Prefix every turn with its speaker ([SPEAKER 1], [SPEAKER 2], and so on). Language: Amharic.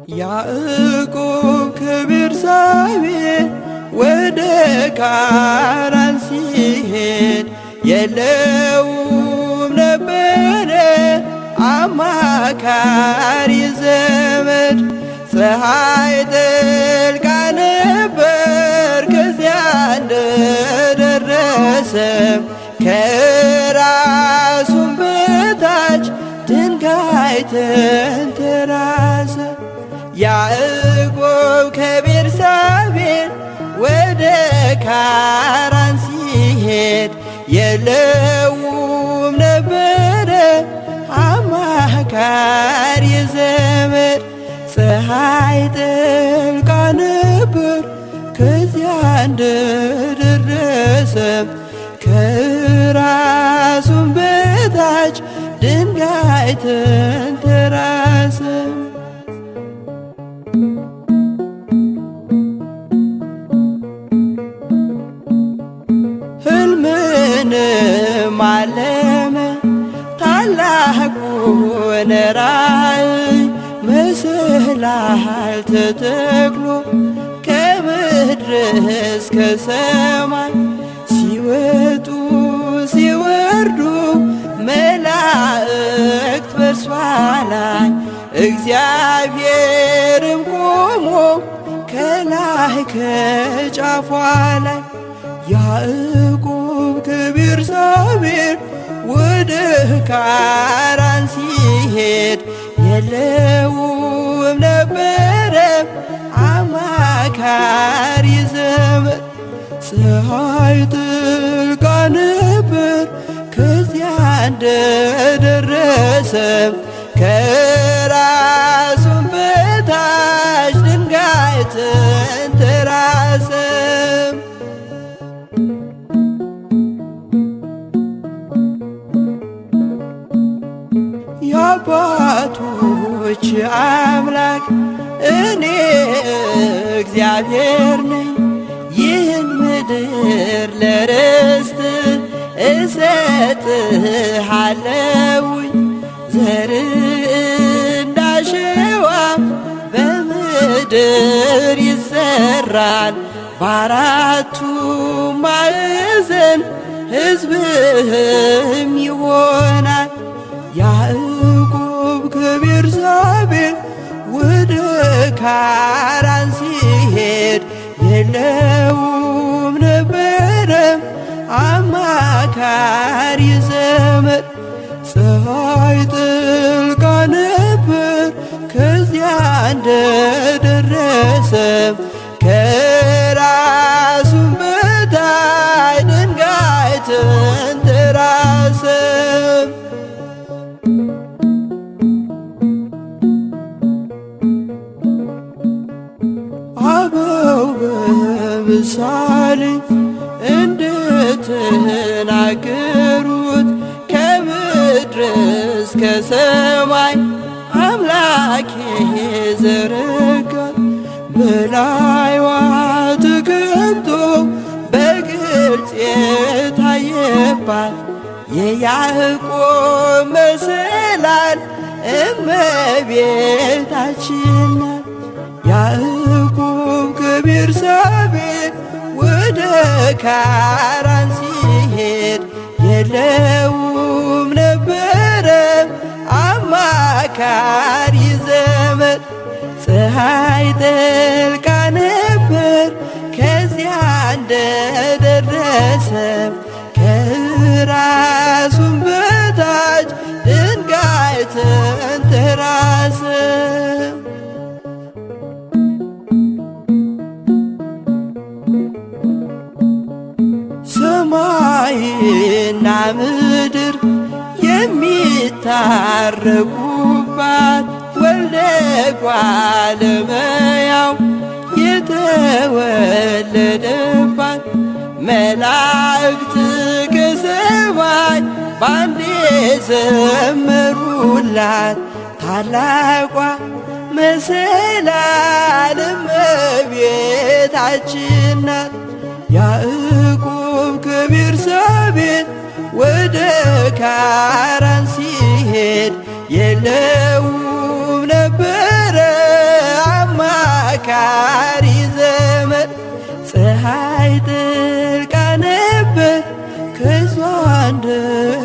[SPEAKER 1] ያዕቆብ ከቤርሳቤህ ወደ ካራን ሲሄድ የለውም ነበረ አማካሪ ዘመድ። ፀሐይ ጠልቃ ነበር ከዚያ እንደደረሰ ከራሱም በታች ድንጋይ ተንተራሰ። ያዕቆብ ከቤርሳቤህ ወደ ካራን ሲሄድ የለውም ነበረ አማካሪ ዘመድ። ፀሐይ ጠልቃ ነበር ከዚያ እንደደረሰ ከራሱም በታች ድንጋይ ተንተራሰ። ሕልምንም አለመ ታላቁን ራእይ መሰላል ተተክሎ ከምድር እስከ ሰማይ ሲወጡ ሲወርዱ መላእክት በእርሷ ላይ እግዚአብሔርም ቆሞ ከላይ ከጫፏ ላይ ያዕቆብ ከቤርሳቤህ ወደ ካራን ሲሄድ የለውም ነበረ አማካሪ ዘመድ። ፀሐይ ጥልቃ ነበር ከዚያ እንደደረሰ ከራሱም በታች ድንጋይ ተንተራሰ። የአባቶች አምላክ እኔ እግዚአብሔር ነኝ። ይህን ምድር ለርስት እሰጥሃለሁኝ ዘር እንዳሸዋ በምድር ይዘራል በአራቱ ማዕዘን ሕዝብህም ይሆናል። ያዕቆብ ከቤርሳቤህ ወደ ካራን ሲሄድ የለውም ነበረ አማካሪ ዘመድ። ፀሐይ ጥልቃ ነበር ከዚያ እንደደረሰ ከራሱም በታይ ድንጋይ ተንተራሰ። አበው በምሳሌ እንደተናገሩት ከምድር እስከ ሰማይ አምላኬ ዘረጋት በላይዋ ተቀምጦ በግልጽ የታየባት የያዕቆብ መሰላል እመቤታችን ናት። ያዕቆብ ከቤርሳቤህ ወደ ካራን ሲሄድ የለውም ነበረ አማካሪ ዘመድ። ፀሐይ ጠልቃ ነበር ከዚያ እንደደረሰ ከራሱም በታች ድንጋይ ተንተራሰ። ሰማይና ምድር የሚታረቁባት ወልደ እጓለ እመሕያው የተወለደባት መላእክት ከሰማይ ባንዴ ዘመሩላት ታላቋ መሰላል እመቤታችን ናት። ያዕቆብ ከቤርሳቤህ ወደ ካራን ሲሄድ የለውም ነበረ አንድ